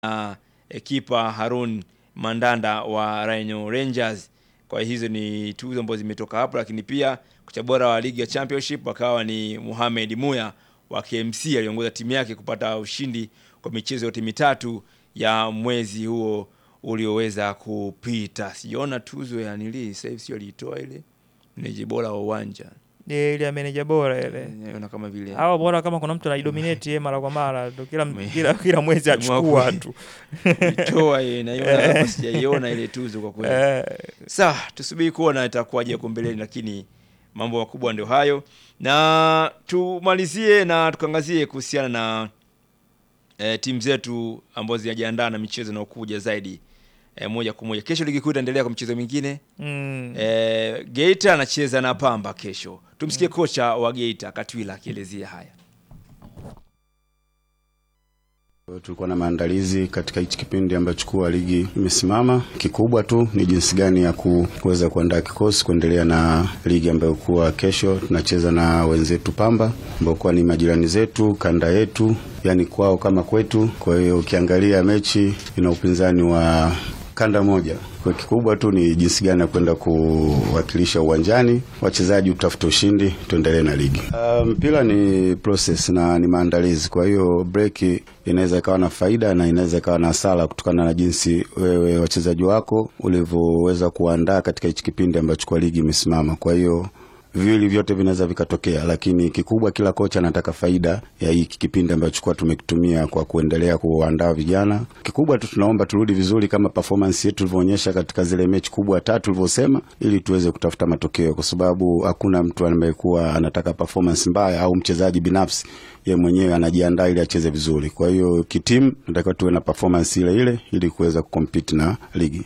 na kipa Harun Mandanda wa Rhino Rangers. Kwa hizo ni tuzo ambazo zimetoka hapo, lakini pia kocha bora wa ligi ya Championship akawa ni Mohamed Muya wa KMC aliongoza timu yake kupata ushindi kwa michezo yote mitatu ya mwezi huo ulioweza kupita. Sijaona tuzo ya nili sasa hivi, sio aliitoa ile meneja bora wa uwanja Ile ile ya meneja bora ile. naona kama vile Hawa bora kama kuna mtu anaidominate yeye mara kwa mara ndo kila Me- kila kila mwezi achukua Mwakuli. tu. toa ile na hiyo hapa sijaiona ile tuzo kwa kweli. Eh, Sawa, tusubiri kuona itakuwaje huko mbeleni, lakini mambo makubwa ndio hayo, na tumalizie na tukaangazie kuhusiana na e, timu zetu ambazo zinajiandaa na michezo inayokuja zaidi e, moja kwa moja. Kesho ligi kuu itaendelea kwa michezo mingine mm. e, Geita anacheza na Pamba kesho. Tumsikie kocha wa Geita Katwila akielezea haya. Tulikuwa na maandalizi katika hichi kipindi ambacho kuwa ligi imesimama. Kikubwa tu ni jinsi gani ya ku- kuweza kuandaa kikosi kuendelea na ligi ambayo kuwa kesho tunacheza na wenzetu Pamba ambao kuwa ni majirani zetu, kanda yetu, yani kwao kama kwetu. Kwa hiyo ukiangalia mechi ina upinzani wa kanda moja. Kwa kikubwa tu ni jinsi gani ya kwenda kuwakilisha uwanjani, wachezaji utafuta ushindi, tuendelee na ligi. Uh, mpira ni process na ni maandalizi. Kwa hiyo break inaweza ikawa na faida na inaweza ikawa na hasara kutokana na jinsi wewe wachezaji wako ulivyoweza kuandaa katika hichi kipindi ambacho kwa ligi imesimama. Kwa hiyo viwili vyote vinaweza vikatokea, lakini kikubwa, kila kocha anataka faida ya hiki kipindi ambacho kwa tumekitumia kwa kuendelea kuandaa vijana. Kikubwa tu tunaomba turudi vizuri kama performance yetu tulivyoonyesha katika zile mechi kubwa tatu tulivyosema, ili tuweze kutafuta matokeo, kwa sababu hakuna mtu anayekuwa anataka performance mbaya au mchezaji binafsi ye mwenyewe anajiandaa ili acheze vizuri. Kwa hiyo kitimu nataka tuwe na performance ile ile ili kuweza kucompete na ligi.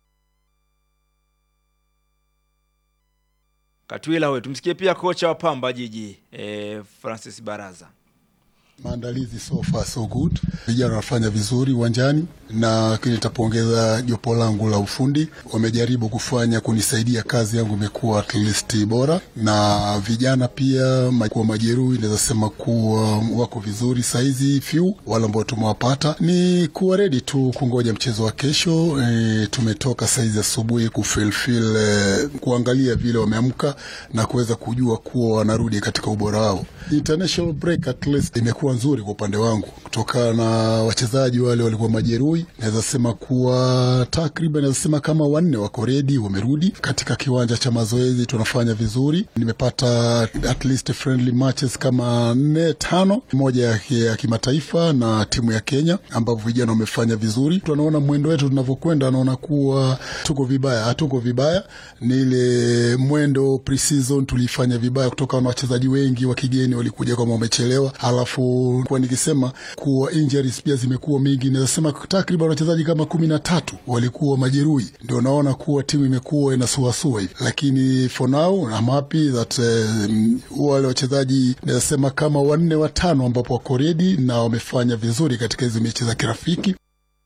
Katwila huyo. Tumsikie pia kocha wa Pamba Jiji e, Francis Baraza. Maandalizi so far so good, vijana wanafanya vizuri uwanjani, na kile nitapongeza jopo langu la ufundi, wamejaribu kufanya kunisaidia, kazi yangu imekuwa at least bora, na vijana pia ma- kuwa majeruhi, naweza sema kuwa wako vizuri saizi, few wale ambao tumewapata ni kuwa ready tu kungoja mchezo wa kesho. E, tumetoka saizi asubuhi kufilfil e, kuangalia vile wameamka na kuweza kujua kuwa wanarudi katika ubora wao. International break at least imekuwa nzuri kwa upande wangu, kutokana na wachezaji wale walikuwa majeruhi. Naweza sema kuwa takriban, naweza sema kama wanne wako redi, wamerudi katika kiwanja cha mazoezi, tunafanya vizuri. Nimepata at least friendly matches kama nne tano, moja ya, ya kimataifa na timu ya Kenya, ambapo vijana wamefanya vizuri. Tunaona mwendo wetu tunavyokwenda, naona kuwa tuko vibaya, hatuko vibaya. Ni ile mwendo pre-season tulifanya vibaya, kutokana na wachezaji wengi wa kigeni walikuja kama wamechelewa, halafu kwa nikisema kuwa injuries pia zimekuwa mingi, naweza sema takriban wachezaji kama kumi na tatu walikuwa majeruhi, ndio naona kuwa timu imekuwa inasuasua hivi, lakini for now I'm happy that um, wale wachezaji naweza sema kama wanne watano ambapo wako ready na wamefanya vizuri katika hizo mechi za kirafiki.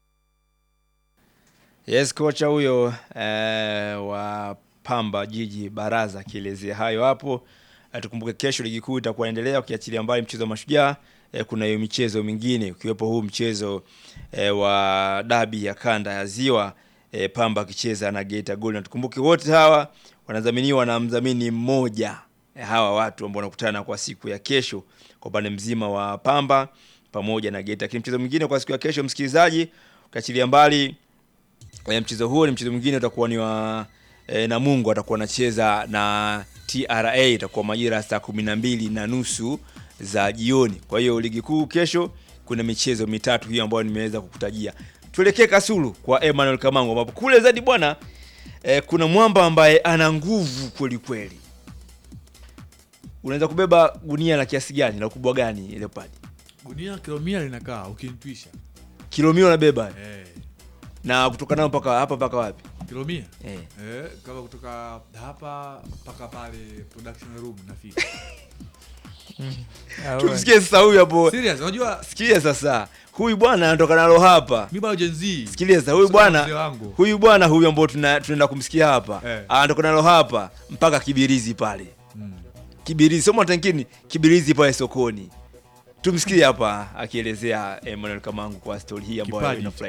Yes, kocha huyo eh, wa Pamba Jiji Baraza akielezea hayo hapo. Eh, tukumbuke kesho ligi kuu itakuwa inaendelea ukiachilia mbali mchezo wa mashujaa eh, kuna hiyo michezo mingine ukiwepo huu mchezo eh, wa dabi ya kanda ya Ziwa eh, Pamba akicheza na Geita Gold. Na tukumbuke wote hawa wanadhaminiwa na mdhamini mmoja eh, hawa watu ambao wanakutana kwa siku ya kesho kwa upande mzima wa Pamba pamoja na Geita. Lakini mchezo mwingine kwa siku ya kesho, msikilizaji, ukiachilia mbali e, mchezo huo ni mchezo mwingine utakuwa ni wa e, Namungo atakuwa anacheza na TRA itakuwa majira ya saa kumi na mbili na nusu za jioni. Kwa hiyo ligi kuu kesho kuna michezo mitatu hiyo ambayo nimeweza kukutajia. Tuelekee Kasulu kwa Emmanuel Kamango ambapo kule zaidi bwana e, kuna mwamba ambaye ana nguvu kweli kweli. Unaweza kubeba gunia la kiasi gani la ukubwa gani Leopard? gunia kilo mia linakaa ukinitwisha Kilo mia unabeba eh, na kutoka nao mpaka hapa mpaka wapi? kilo mia Eh. eh, kama kutoka hapa mpaka pale production room nafika Ah, wewe. Tumsikie sasa huyu hapo. serious unajua Sikia sasa, huyu bwana anatoka nalo hapa. mi bado Gen Z. Sikiliza, huyu Sasa bwana mzee wangu. huyu bwana huyu ambao tuna- tunaenda kumsikia hapa Eh. anatoka nalo hapa mpaka Kibirizi pale. Kibirizi sio Matankini, Kibirizi pale sokoni. tumsikie hapa akielezea Emmanuel Kamangu kwa stori hii ambayo Kipaji. inafurahisha